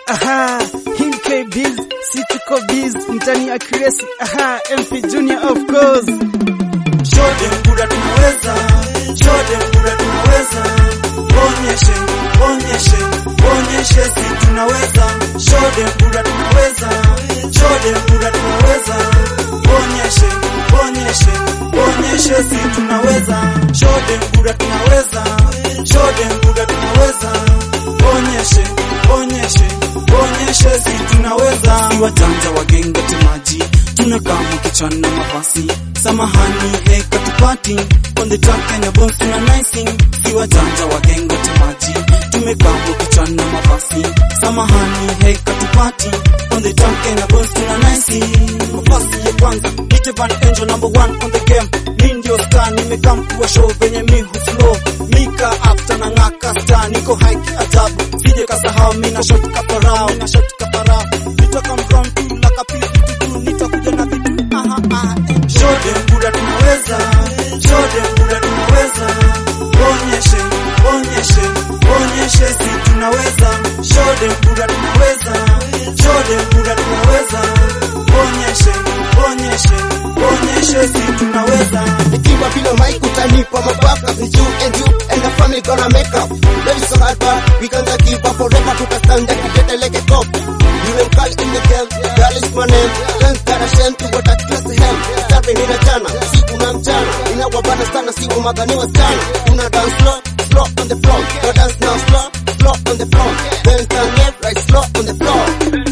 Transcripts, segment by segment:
aha, Hill K Biz, si tuko biz, mtani accuracy, aha, MP Junior of course. Shote mpura tunaweza, shote mpura tunaweza, onyeshe, onyeshe, onyeshe si tunaweza, shote mpura tunaweza, shote mpura tunaweza, onyeshe, onyeshe, onyeshe si tunaweza, shote mpura tunaweza, shote mpura tunaweza, onyeshe, onyeshe, onyeshe si tunaweza, si wajanja wagenga temaji, tunakaa mkichana mabasi samahani heka tupati on the track Kenya boss tuna nicing si wajanja wagenga temaji tumekaa mkichana mabasi samahani heka tupati on the track Kenya boss tuna nicing mabasi ya kwanza nite Van Angel number one on the game mi ndio star nimekaa mkuu show venye mi huslow mika after na ngaka star niko high kiajabu sije kasahau mi na shot kaparao mi na shot kaparao nitoka mground tu la kapili tu nitakuja na vitu aha aha eh. Shote mpura tunaweza, shote mpura tunaweza, onyeshe, onyeshe, onyeshe si tunaweza, shote mpura tunaweza, shote mpura tunaweza, onyeshe, onyeshe, onyeshe si tunaweza. Nikiwa bila mic utanipa mabaka It's you and you and the family gonna make up Life is so hard but we can't give up forever Tutastand and get like a cop You and Carl in the game, girl is my name Thanks God Hashem to what I trust him Starting in a jana, siku na mchana Inawabana sana siku maganiwa sana Una dance slow, slow on the floor Go dance now slow, slow on the floor Then turn left, right slow on the floor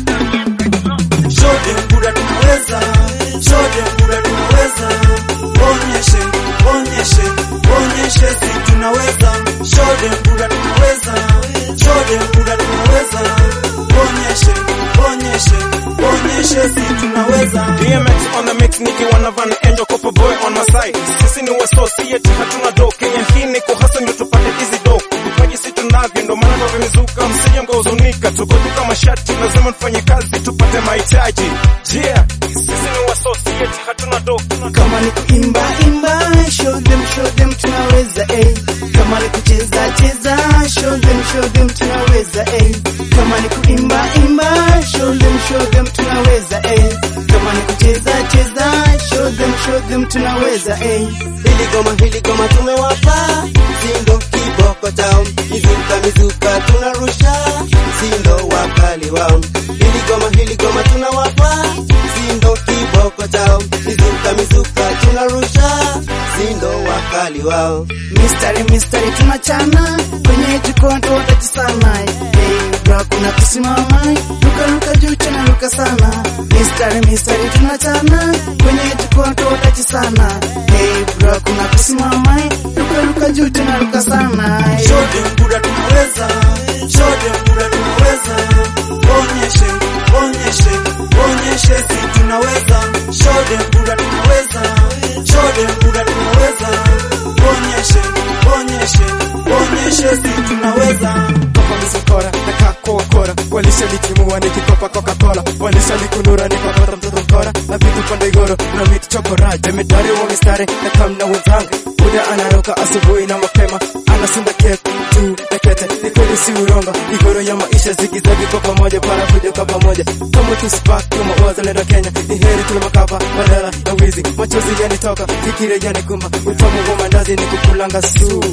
Shote mpura tunaweza, shote mpura tunaweza, onyeshe, onyeshe, onyeshe si tunaweza, shote mpura tunaweza, shote mpura tunaweza, onyeshe, onyeshe, onyeshe si tunaweza. DMX on the mix nikiwa na Van Angel Copper Boy on my side. Sisi ni associate hatuna do. Kenya hii ni kuhasa ndio tupate hizi do. Vipaji si tunavyo ndio maana tumezuka. Msije mkahuzunika, tuko tu kama shati, lazima tufanye kazi tupate mahitaji. Yeah, sisi ni associate hatuna do. Kama ni kuimba imba, show them show them tunaweza eh. Kama ni kucheza cheza, show them show them tunaweza eh. Kama ni kuimba imba, show them show them tunaweza eh. Kama ni kucheza cheza, show them show them tunaweza eh. Hili goma hili goma tumewapa Sindo kiboko chao Mizuka mizuka tunarusha Sindo wakali wao Hili goma hili goma tunawapa Sindo kiboko chao Mizuka mizuka tunarusha Sindo wakali wao Mistari mistari tunachana kwenye jukwaa tuwataji sana hey, bro kuna kusimama luka luka juu tena luka sana mistari mistari tunachana kwenye jukwaa tuwataji sana hey, bro kuna kusimama luka luka juu tena luka sana hey. Shote mpura tunaweza, shote mpura tunaweza, onyeshe, onyeshe, onyeshe si tunaweza, shote mpura tunaweza, shote mpura tunaweza, onyeshe, onyeshe, onyeshe si tunaweza. Kopa misokora na kako wakora walishalitimua nikikopa Coca-Cola walishalikunura nikapata mtoto mkora na vitu pande igoro na miti chokora jemedari wa mistari na kamna wenzangu Buda anaroka asubuhi na mapema anasunda kek juu ya kete ni kweli si urongo igoro ya maisha zigizagi kwa pamoja para kuja kwa pamoja kama tu spark kama wazalendo Kenya ni heri tuna makava badala na wizi machozi yanitoka fikira yanikumba utamu wa mandazi ni kukulanga su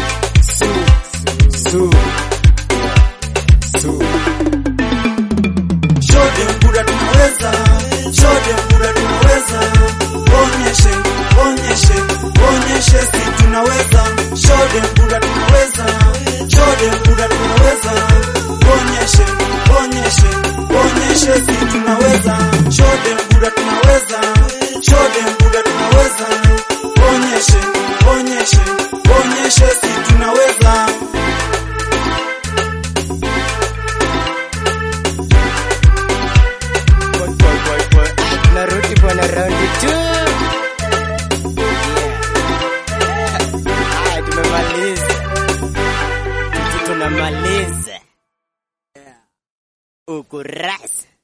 su su su Shote mpura tunaweza, shote mpura tunaweza, onyeshe, onyeshe, onyeshe si tunaweza, shote mpura tunaweza, shote mpura tunaweza, onyeshe, onyeshe, onyeshe si tunaweza, shote mpura tunaweza, shote mpura tunaweza, onyeshe, onyeshe, onyeshe si tunaweza. narudi bwana raundi tu Haya, tumemaliza, tunamaliza ukurasa